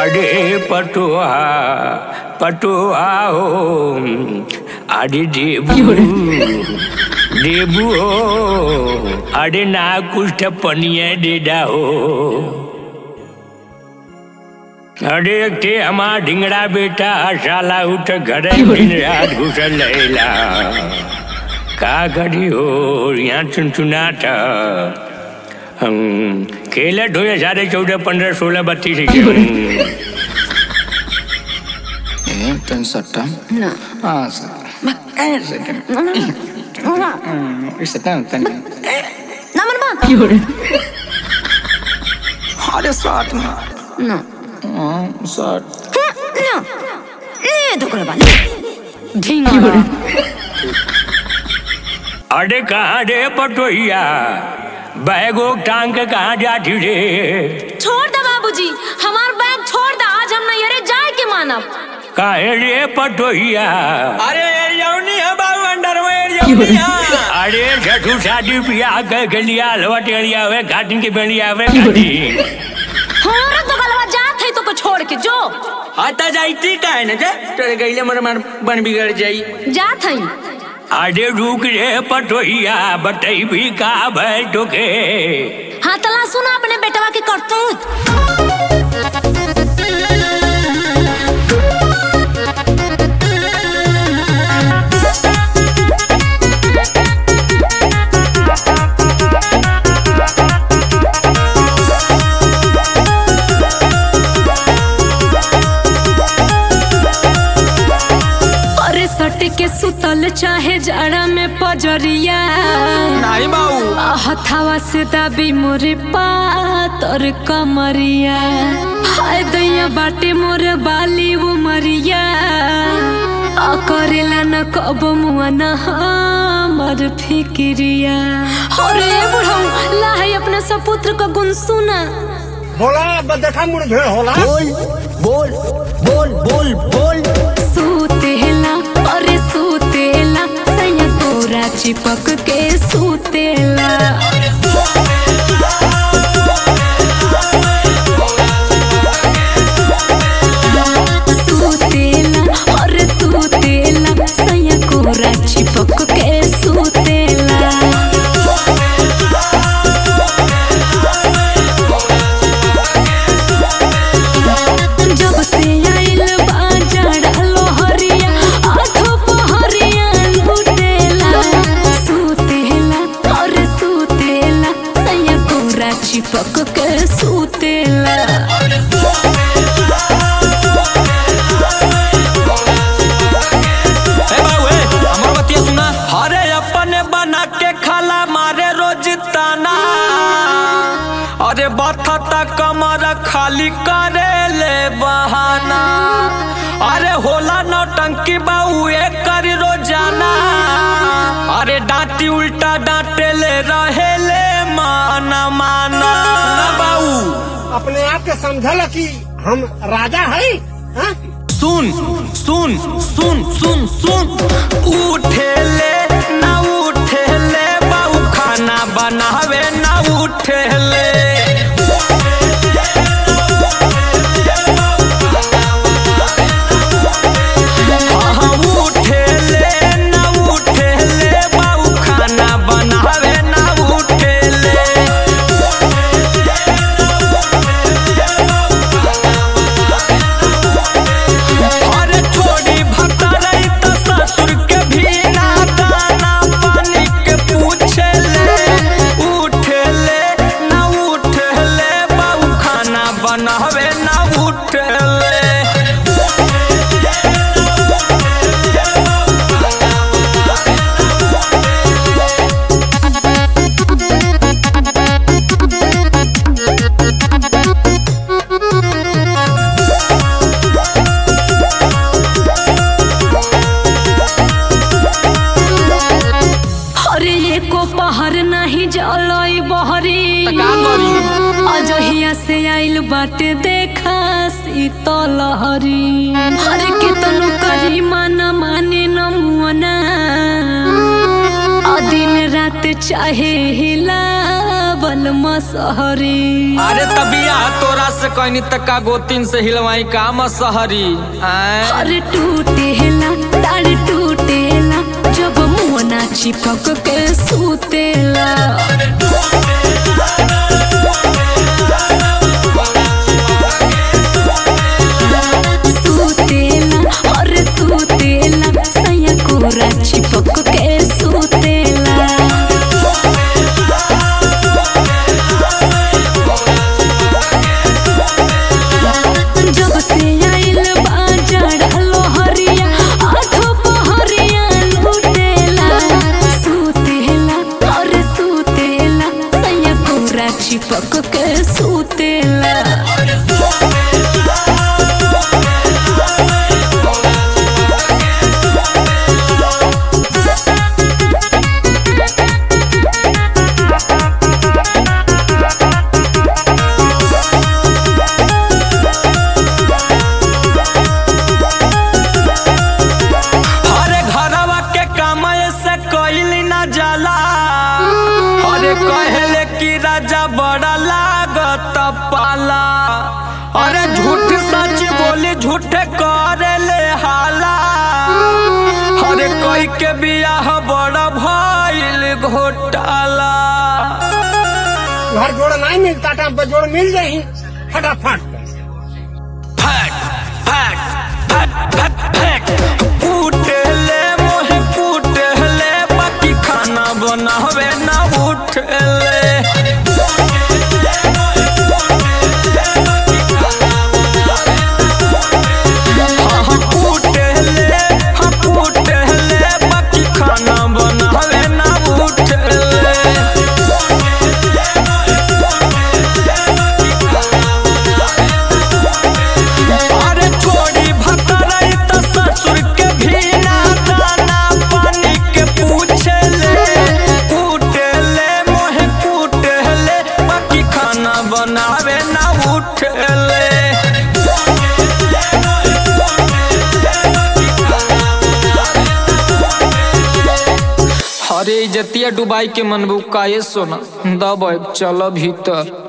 अरे पटुआ पटुआ हो अरे देबू देबू हो अरे ना कुछ पनिया देदा हो अरे के हमार ढिंगड़ा बेटा साला उठ घरे दिन रात घुसल रहेला का करी हो यहाँ चुनचुनाट हम खेला ढोए साढ़े चौदह पंद्रह सोलह बत्तीस Eh, pensata. No. Ah, sa. Eh, sa. Isa tan tan. Naman ba? Hade sart na. No. Ah, sart. No. ले तो कर बाले ढींगा अरे कहाँ रे पटोहिया बैगो टांग के कहाँ जाती रे छोड़ दे बाबूजी हमार बैग छोड़ दे आज हम नहीं अरे जाए के मानब काहे रे पटोहिया अरे यौनी है बाबू अंडरवेयर यौनी है अरे छठू शादी ब्याह के गलिया हलवा टेड़िया हुए घाटिन के बेड़िया हुए घाटिन हमारा तो गलवा जात है तो को छोड़ के जो आता जाईती काहे न जे तेरे गईले मर मर बन बिगड़ जाई जात है अरे रुक रे पटोहिया बतई भी का भय टोके हाँ तला सुना अपने बेटवा के करतूत अरे सट के सुतल चाहे जाड़ा में पजरिया नहीं बाबू हथावा से दाबी मोरे पातर कमरिया हाय दैया बाटे मोरे बाली वो मरिया आ करेला न कब मुआ न हमर फिक्रिया अरे बुढ़ऊ लाहे अपने सपुत्र का गुण सुना होला देखा मुड़ भेड़ होला बोल बोल बोल बोल बोल सूतेला अरे सूतेला सैया तोरा चिपक के सूतेला सूतेला अरे सूतेला सैया कोरा चिपक के सूतेला जब से आइल बाजार लोहरिया आठो पहरिया लुटेला सूतेला और सूतेला सैया कोरा चिपक के सूतेला ए बाबू ए हमर बतिया सुना अरे अपने बना के खाला मारे रोज ताना अरे बथता कमर खाली करे ले बहाना अरे होला नौटंकी बाबू एक कर रोजाना अरे डांटी उल्टा डांटे ले रहे ले माना माना ना बाबू अपने आप के समझल कि हम राजा है हाँ? सुन सुन सुन सुन सुन उठे ले ना उठे ले बाबू खाना बनावे ना उठे ले हाँ, उठे ले ना उठे ले बाबू खाना बनावे ना उठे ले अरे छोड़ी भटरई त ससुर के भी ना दाना पानी के पूछे ले उठे ले ना उठे ले बाबू खाना बनावे ना उठे ले अरे एको पहर नहीं जलई बहरी का करी? अजहिया से आइल बाटे देखा शीतल हरी अरे कितनो करी माना माने न मुअना दिन रात चाहे हिलाब बलमा सहरी अरे तबिया तोरा से कहनी तक्का गोतिन से हिलवाई काम सहरी आय अरे टूटेला ताड़ टूटेला जब मुहना चिपक के सूतेला सूतेला अरे सूतेला सैया कोरा चिपक के सूतेला जब से आइल बाजार लोहरिया आठो पहरिया लूटेला सूतेला और सूतेला सैया कोरा चिपक के सूतेला अरे घरवा के काम से कइली ना जाला अरे कहले कि राजा बड़ा लागत पाला अरे झूठ सच बोली झूठ करे ले हाला अरे कोई के बियाह बड़ा भइल घोटाला घर जोड़ नहीं मिलता टाइम पर जोड़ मिल जाही फटाफट फट फट फट फट फट फूटले मोहे फूटले बाकी खाना बनावे ना उठले हाँ, हाँ, फूटले, हाँ, फूटले, बाकी खाना बनावे ना उठले अरे छोड़ी भतरई त ससुर के भी ना दाना पानी के पूछे ले कूटे ले मोहे कूटे ले बाकी खाना बनावे ना उठे ले अरे इजतिया डुबाई के मनबू काये सोना दब चल भीतर